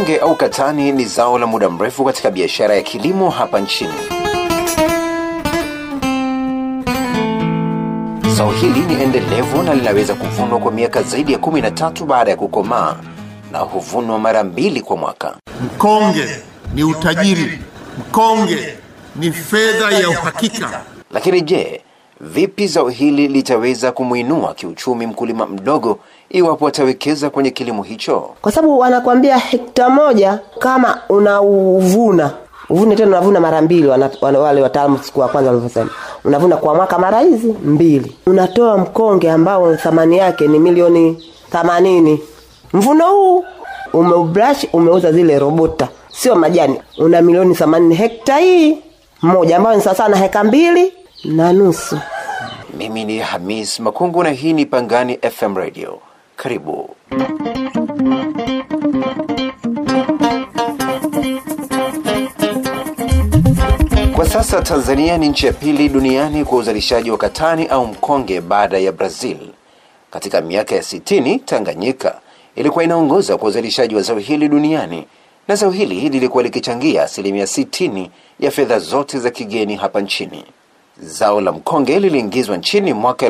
Mkonge au katani ni zao la muda mrefu katika biashara ya kilimo hapa nchini. Zao hili ni endelevu na linaweza kuvunwa kwa miaka zaidi ya 13 baada ya kukomaa na huvunwa mara mbili kwa mwaka. Mkonge ni utajiri, mkonge ni fedha ya uhakika. Lakini je, vipi zao hili litaweza kumwinua kiuchumi mkulima mdogo iwapo atawekeza kwenye kilimo hicho? kwa sababu wanakwambia hekta moja kama unauvuna uvune tena unavuna mara mbili wana, wana, wale wataalamu siku ya kwanza walivyosema unavuna kwa mwaka mara hizi mbili unatoa mkonge ambao thamani yake ni milioni themanini mvuno huu umeubrash umeuza zile robota sio majani una milioni themanini hekta hii moja ambayo ni sawasawa na heka mbili na nusu Mimi ni Hamis Makungu na hii ni Pangani FM Radio. Karibu. Kwa sasa Tanzania ni nchi ya pili duniani kwa uzalishaji wa katani au mkonge baada ya Brazil. Katika miaka ya 60 Tanganyika ilikuwa inaongoza kwa uzalishaji wa zao hili duniani na zao hili lilikuwa likichangia asilimia 60 ya fedha zote za kigeni hapa nchini. Zao la mkonge liliingizwa nchini mwaka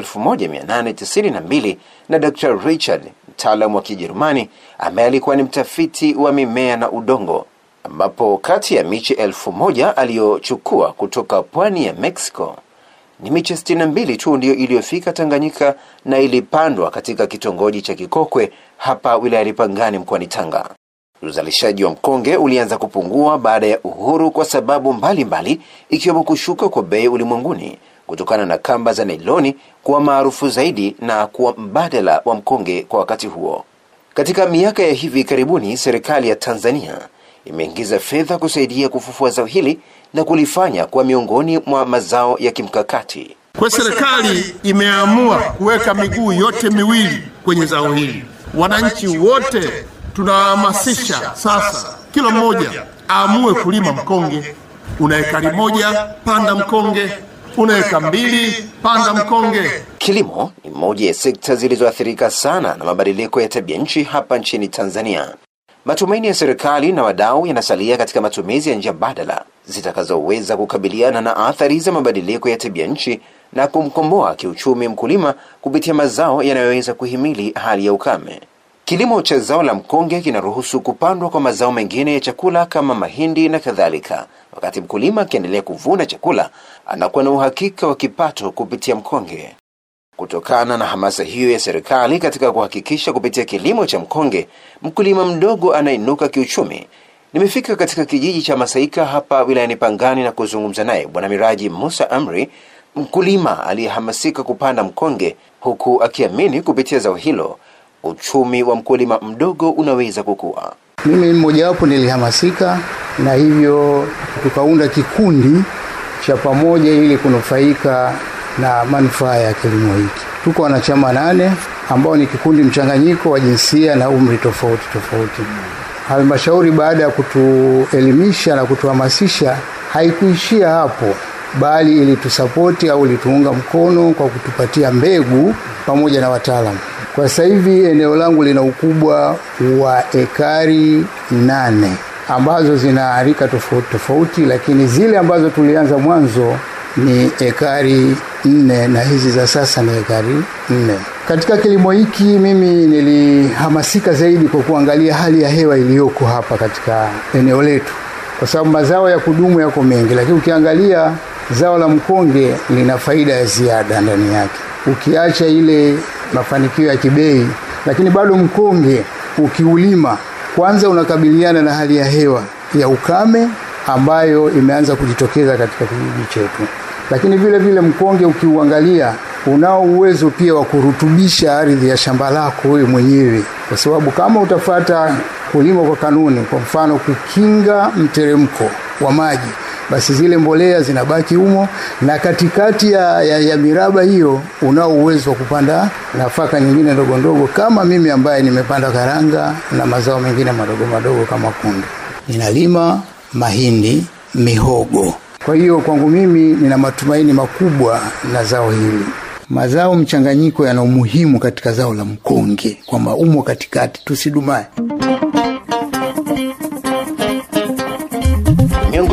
1892 na Dr. Richard, mtaalamu wa Kijerumani ambaye alikuwa ni mtafiti wa mimea na udongo, ambapo kati ya miche elfu moja aliyochukua kutoka pwani ya Mexico ni miche 62 tu ndiyo iliyofika Tanganyika na ilipandwa katika kitongoji cha Kikokwe hapa wilayani Pangani mkoani Tanga. Uzalishaji wa mkonge ulianza kupungua baada ya uhuru kwa sababu mbalimbali ikiwemo kushuka kwa bei ulimwenguni kutokana na kamba za nailoni kuwa maarufu zaidi na kuwa mbadala wa mkonge kwa wakati huo. Katika miaka ya hivi karibuni, serikali ya Tanzania imeingiza fedha kusaidia kufufua zao hili na kulifanya kuwa miongoni mwa mazao ya kimkakati. Kwa serikali imeamua kuweka miguu yote miwili kwenye zao hili. Wananchi wote tunawahamasisha sasa, kila mmoja aamue kulima mkonge. Una ekari moja, panda mkonge. Una eka mbili, panda mkonge. Kilimo ni moja ya sekta zilizoathirika sana na mabadiliko ya tabia nchi hapa nchini Tanzania. Matumaini ya serikali na wadau yanasalia katika matumizi ya njia badala zitakazoweza kukabiliana na athari za mabadiliko ya tabia nchi na kumkomboa kiuchumi mkulima kupitia mazao yanayoweza kuhimili hali ya ukame. Kilimo cha zao la mkonge kinaruhusu kupandwa kwa mazao mengine ya chakula kama mahindi na kadhalika. Wakati mkulima akiendelea kuvuna chakula, anakuwa na uhakika wa kipato kupitia mkonge. Kutokana na hamasa hiyo ya serikali katika kuhakikisha kupitia kilimo cha mkonge mkulima mdogo anainuka kiuchumi, nimefika katika kijiji cha Masaika hapa wilayani Pangani na kuzungumza naye Bwana Miraji Musa Amri, mkulima aliyehamasika kupanda mkonge, huku akiamini kupitia zao hilo uchumi wa mkulima mdogo unaweza kukua. Mimi mmojawapo nilihamasika na hivyo tukaunda kikundi cha pamoja ili kunufaika na manufaa ya kilimo hiki. Tuko wanachama nane ambao ni kikundi mchanganyiko wa jinsia na umri tofauti tofauti. Halmashauri baada ya kutuelimisha na kutuhamasisha haikuishia hapo, bali ilitusapoti au ilituunga mkono kwa kutupatia mbegu pamoja na wataalamu. Kwa sasa hivi eneo langu lina ukubwa wa ekari nane ambazo zina rika tofauti tofauti, lakini zile ambazo tulianza mwanzo ni ekari nne na hizi za sasa ni ekari nne. Katika kilimo hiki mimi nilihamasika zaidi kwa kuangalia hali ya hewa iliyoko hapa katika eneo letu, kwa sababu mazao ya kudumu yako mengi, lakini ukiangalia zao la mkonge lina faida ya ziada ndani yake, ukiacha ile mafanikio ya kibei, lakini bado mkonge ukiulima, kwanza unakabiliana na hali ya hewa ya ukame ambayo imeanza kujitokeza katika kijiji chetu, lakini vile vile mkonge ukiuangalia unao uwezo pia wa kurutubisha ardhi ya shamba lako wewe mwenyewe, kwa sababu kama utafata kulima kwa kanuni, kwa mfano kukinga mteremko wa maji, basi zile mbolea zinabaki humo, na katikati ya, ya, ya miraba hiyo unao uwezo wa kupanda nafaka nyingine ndogo ndogo, kama mimi ambaye nimepanda karanga na mazao mengine madogo madogo kama kunde. Ninalima mahindi, mihogo. Kwa hiyo kwangu mimi nina matumaini makubwa na zao hili. Mazao mchanganyiko yana umuhimu katika zao la mkonge, kwamba umo katikati, tusidumae.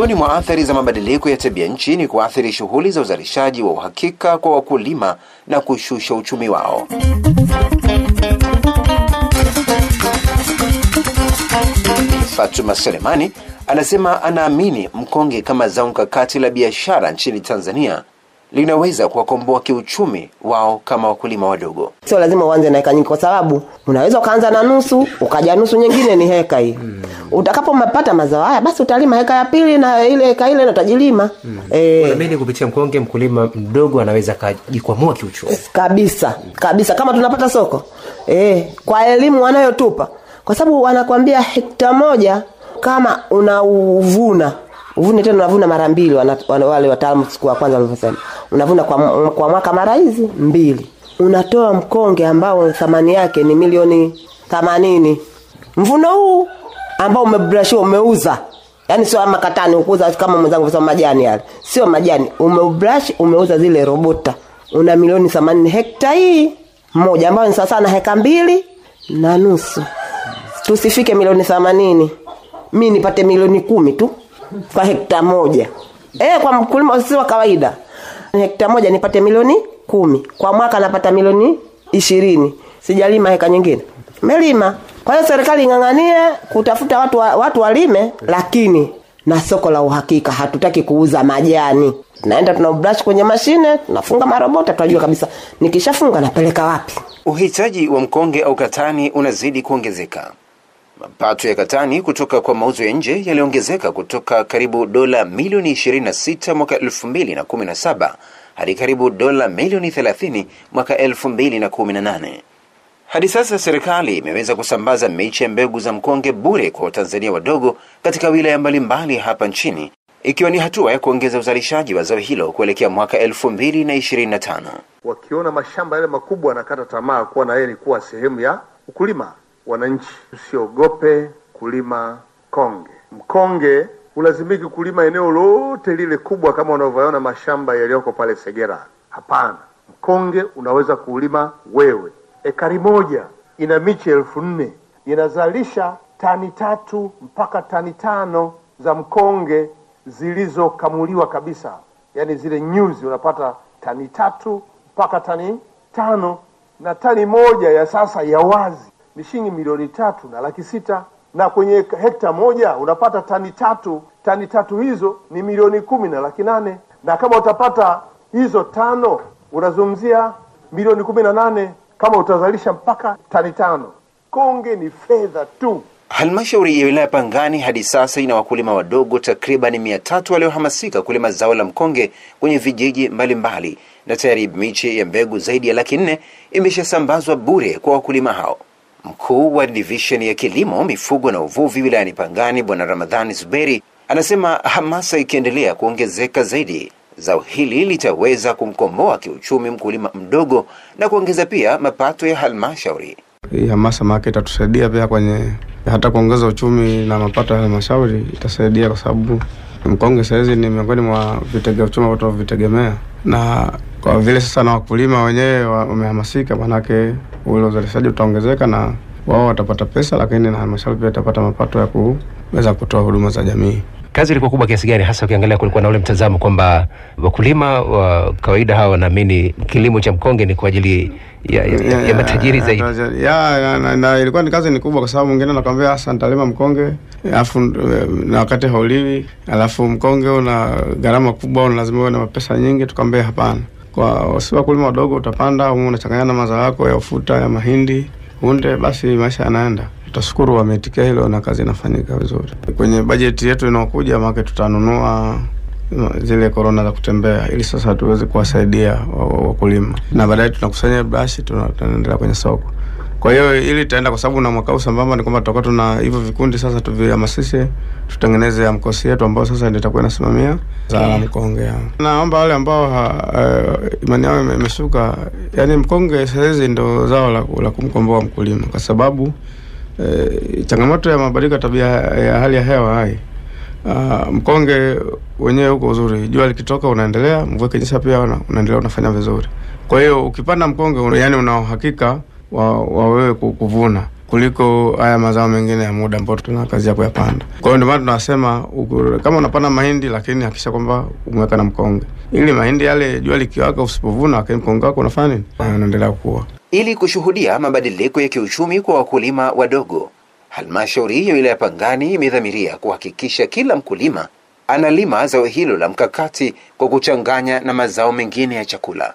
Miongoni mwa athari za mabadiliko ya tabia nchi ni kuathiri shughuli za uzalishaji wa uhakika kwa wakulima na kushusha uchumi wao. Fatuma Selemani anasema anaamini mkonge kama zao mkakati la biashara nchini Tanzania linaweza kuwakomboa kiuchumi wao kama wakulima wadogo. sio lazima uanze na heka nyingi kwa sababu unaweza ukaanza na nusu ukaja nusu nyingine ni heka hii mm. utakapopata mazao haya basi utalima heka ya pili na ile heka ile utajilima mm. eh, Unaamini kupitia mkonge mkulima mdogo anaweza akajikwamua kiuchumi? kabisa kabisa kama tunapata soko eh, kwa elimu wanayotupa kwa sababu wanakwambia hekta moja kama unauvuna uvune tena unavuna mara mbili wana, wana, wale wataalamu siku ya kwanza walivyosema unavuna kwa, m- kwa mwaka mara hizi mbili unatoa mkonge ambao thamani yake ni milioni themanini mvuno huu ambao umebrashiwa umeuza yaani sio ama katani ukuza kama mwenzangu sema majani yale sio majani umeubrash umeuza zile robota una milioni themanini hekta hii moja ambayo ni sawasawa na heka mbili na nusu tusifike milioni themanini mi nipate milioni kumi tu kwa hekta moja e, kwa mkulima si wa kawaida hekta moja nipate milioni kumi kwa mwaka napata milioni ishirini sijalima heka nyingine melima kwa hiyo serikali ing'ang'anie kutafuta watu, wa, watu walime lakini na soko la uhakika hatutaki kuuza majani tunaenda tuna brush kwenye mashine tunafunga marobota tunajua kabisa nikishafunga napeleka wapi Uhitaji wa mkonge au katani unazidi kuongezeka. Mapato ya katani kutoka kwa mauzo ya nje yaliongezeka kutoka karibu dola milioni 26 mwaka 2017 hadi karibu dola milioni 30 mwaka 2018. Hadi sasa serikali imeweza kusambaza miche ya mbegu za mkonge bure kwa Watanzania wadogo katika wilaya mbalimbali hapa nchini, ikiwa ni hatua ya kuongeza uzalishaji wa zao hilo kuelekea mwaka 2025. wakiona mashamba yale makubwa wanakata tamaa kuwa na yeye ni kuwa sehemu ya ukulima. Wananchi, usiogope kulima konge. Mkonge hulazimiki kulima eneo lote lile kubwa kama unavyoona mashamba yaliyoko pale Segera. Hapana, mkonge unaweza kuulima wewe. Ekari moja ina miche elfu nne inazalisha tani tatu mpaka tani tano za mkonge zilizokamuliwa kabisa, yaani zile nyuzi unapata tani tatu mpaka tani tano na tani moja ya sasa ya wazi ni shilingi milioni tatu na laki sita na kwenye hekta moja unapata tani tatu tani tatu hizo ni milioni kumi na laki nane na kama utapata hizo tano unazungumzia milioni kumi na nane kama utazalisha mpaka tani tano konge ni fedha tu Halmashauri ya wilaya Pangani hadi sasa ina wakulima wadogo takriban mia tatu waliohamasika kulima zao la mkonge kwenye vijiji mbalimbali mbali, na tayari miche ya mbegu zaidi ya laki nne imeshasambazwa bure kwa wakulima hao. Mkuu wa divisheni ya kilimo, mifugo na uvuvi wilayani Pangani, Bwana Ramadhani Zuberi anasema hamasa ikiendelea kuongezeka zaidi, zao hili litaweza kumkomboa kiuchumi mkulima mdogo na kuongeza pia mapato ya halmashauri. Hii hamasa maake itatusaidia pia kwenye hata kuongeza uchumi na mapato ya halmashauri itasaidia, kwa sababu mkonge sahizi ni miongoni mwa vitega uchumi ambao tunavitegemea, na kwa vile sasa na wakulima wenyewe wa- wamehamasika, maanake ule uzalishaji utaongezeka na wao watapata pesa, lakini na halmashauri pia itapata mapato ya kuweza kutoa huduma za jamii. Kazi ilikuwa kubwa kiasi gani, hasa ukiangalia kulikuwa na ule mtazamo kwamba wakulima wa kawaida hawa wanaamini kilimo cha mkonge ni kwa ajili ya, ya, ya, ya matajiri zaidi. ya, ya, na, na ilikuwa ni kazi ni kubwa, kwa sababu mwingine anakwambia hasa nitalima mkonge alafu eh, na wakati hauliwi, alafu mkonge una gharama kubwa, una lazima uwe na pesa nyingi. Tukamwambia hapana, kwa si wakulima wadogo, utapanda au unachanganya na mazao yako ya ufuta ya mahindi unde, basi maisha yanaenda. Tutashukuru wameitikia hilo na kazi inafanyika vizuri. Kwenye bajeti yetu inaokuja, maana tutanunua zile korona za kutembea ili sasa tuweze kuwasaidia wa- wa- wakulima na baadaye tunakusanya brashi tuna- tunaendelea kwenye soko. Kwa hiyo ili itaenda kwa sababu na mwaka huu sambamba ni kwamba tutakuwa tuna hivyo vikundi sasa, tuvihamasishe tutengeneze amkosi yetu ambayo sasa ndio itakuwa inasimamia zao la mkonge. Naomba wale ambao ha, eh, imani yao ime- imeshuka, yani mkonge sahizi ndo zao la, la kumkomboa mkulima kwa sababu eh, changamoto ya mabadiliko ya tabia ya hali ya hewa hai Uh, mkonge wenyewe huko uzuri, jua likitoka unaendelea, mvua ikinyesha pia una, unaendelea unafanya vizuri. Kwa hiyo ukipanda mkonge una, yani una uhakika wa, wa wewe ku- kuvuna. kuliko haya mazao mengine ya muda ambayo tunakazia kuyapanda. Kwa hiyo ndio maana tunasema uku- kama unapanda mahindi, lakini hakikisha kwamba umeweka na mkonge, ili mahindi yale jua likiwaka usipovuna, lakini mkonge wako unafanya nini? Unaendelea kukua. Ili kushuhudia mabadiliko ya kiuchumi kwa wakulima wadogo, halmashauri ya wilaya Pangani imedhamiria kuhakikisha kila mkulima analima zao hilo la mkakati kwa kuchanganya na mazao mengine ya chakula.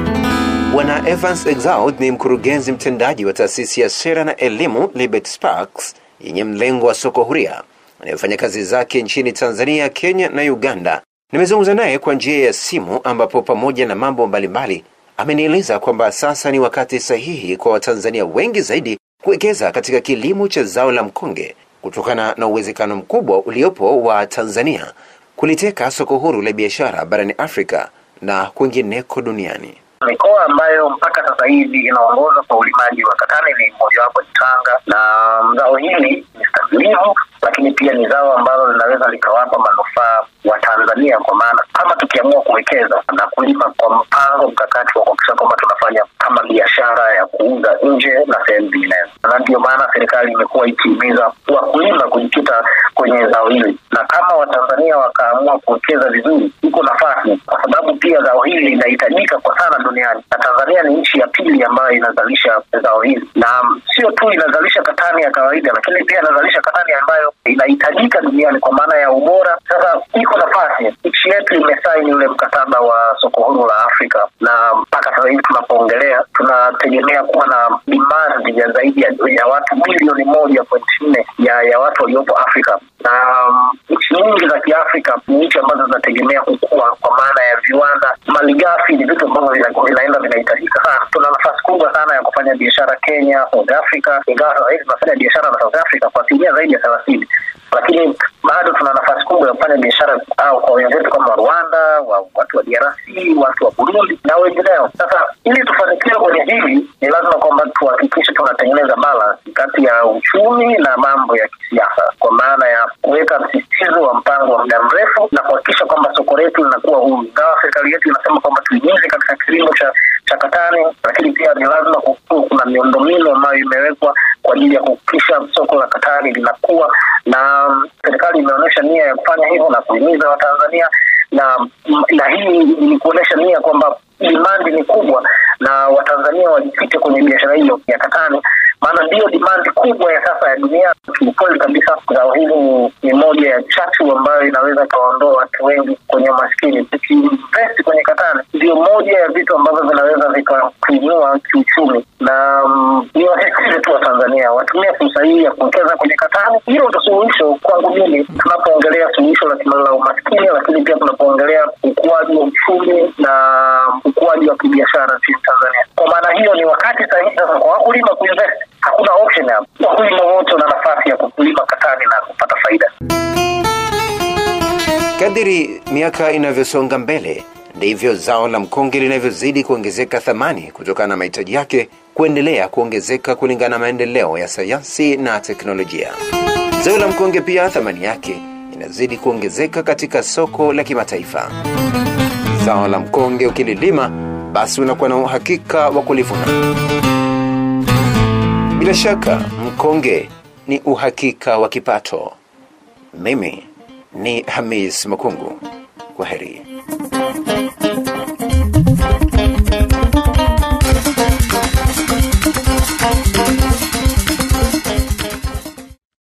Bwana Evans Exaud ni mkurugenzi mtendaji wa taasisi ya sera na elimu Libet Sparks yenye mlengo wa soko huria anayefanya kazi zake nchini Tanzania, Kenya na Uganda. Nimezungumza naye kwa njia ya simu, ambapo pamoja na mambo mbalimbali amenieleza kwamba sasa ni wakati sahihi kwa Watanzania wengi zaidi kuwekeza katika kilimo cha zao la mkonge kutokana na uwezekano mkubwa uliopo wa Tanzania kuliteka soko huru la biashara barani Afrika na kwingineko duniani. Mikoa ambayo mpaka sasa hivi inaongoza kwa ulimaji wa katani ni mojawapo ni Tanga, na zao hili ni stahimilivu, lakini pia ni zao ambalo linaweza likawapa manufaa wa Tanzania, kwa maana kama tukiamua kuwekeza na kulima kwa mpango mkakati wa kuhakikisha kwamba tunafanya kama biashara ya kuuza nje na sehemu zinginezo, na ndiyo maana serikali imekuwa ikihimiza wakulima kujikita kwenye zao hili, na kama Watanzania wakaamua kuwekeza vizuri, iko nafasi, kwa sababu pia zao hili linahitajika kwa sana duniani, na Tanzania ni nchi ya pili ambayo inazalisha zao hili, na sio tu inazalisha katani ya kawaida, lakini pia inazalisha katani ambayo inahitajika duniani kwa maana ya ubora. Sasa iko nafasi, nchi yetu imesaini ule mkataba wa soko huru la Afrika, na mpaka sasa hivi tunapoongelea, tunategemea kuwa na demand ya zaidi ya, ya watu bilioni moja pointi nne ya, ya watu waliopo Afrika na um, nchi nyingi za Kiafrika ni nchi ambazo zinategemea kukua kwa maana ya viwanda. Malighafi ni vitu ambavyo vina- vinaenda vinahitajika sana. Tuna nafasi kubwa sana ya kufanya biashara Kenya, South Africa, ingawa sasa hivi tunafanya biashara na South Africa kwa asilimia zaidi ya thelathini lakini bado tuna nafasi kubwa ya kufanya biashara au kwa wenzetu kama Rwanda, wa, watu wa DRC, watu wa Burundi na wengineo. Sasa ili tufanikiwe kwenye hili, ni lazima kwamba tuhakikishe tunatengeneza balance kati ya uchumi na mambo ya kisiasa, kwa maana ya kuweka msisitizo wa mpango wa muda mrefu na kuhakikisha kwamba soko letu linakuwa huru. Ingawa serikali yetu inasema kwamba tuingize katika kilimo cha cha katani, lakini pia ni lazima kukuwa kuna miundombinu ambayo imewekwa kwa ajili ya kuhakikisha soko la katani linakuwa, na mm, serikali imeonyesha nia ya kufanya hivyo na kuhimiza Watanzania na na hii ni kuonyesha nia kwamba dimandi ni kubwa na Watanzania wajikite kwenye biashara hiyo ya katani, maana ndiyo dimandi kubwa ya sasa ya dunia. Kiukweli kabisa, zao hili ni- ni moja ya chachu ambayo inaweza ikawaondoa watu wengi kwenye umaskini. Tukiinvesti kwenye katani, ndio moja ya vitu ambavyo vinaweza vikakuinua kiuchumi, na mm, ni wasisitize tu Watanzania watumie fursa hii ya kuwekeza kwenye katani. Hilo ndo suluhisho kwangu mimi, tunapoongelea suluhisho la kimala la umaskini, lakini pia tunapoongelea ukuaji wa uchumi na ukuaji wa kibiashara nchini Tanzania. Kwa maana hiyo, ni wakati sahihi sasa kwa wakulima kuinvest. Hakuna option hapo, wakulima wote wana nafasi ya kulima katani na kupata faida. Kadiri miaka inavyosonga mbele ndivyo zao la mkonge linavyozidi kuongezeka thamani kutokana na mahitaji yake kuendelea kuongezeka kulingana na maendeleo ya sayansi na teknolojia. Zao la mkonge pia thamani yake inazidi kuongezeka katika soko la kimataifa. Zao la mkonge ukililima, basi unakuwa na uhakika wa kulivuna. Bila shaka, mkonge ni uhakika wa kipato. Mimi ni Hamis Makungu. Kwa heri.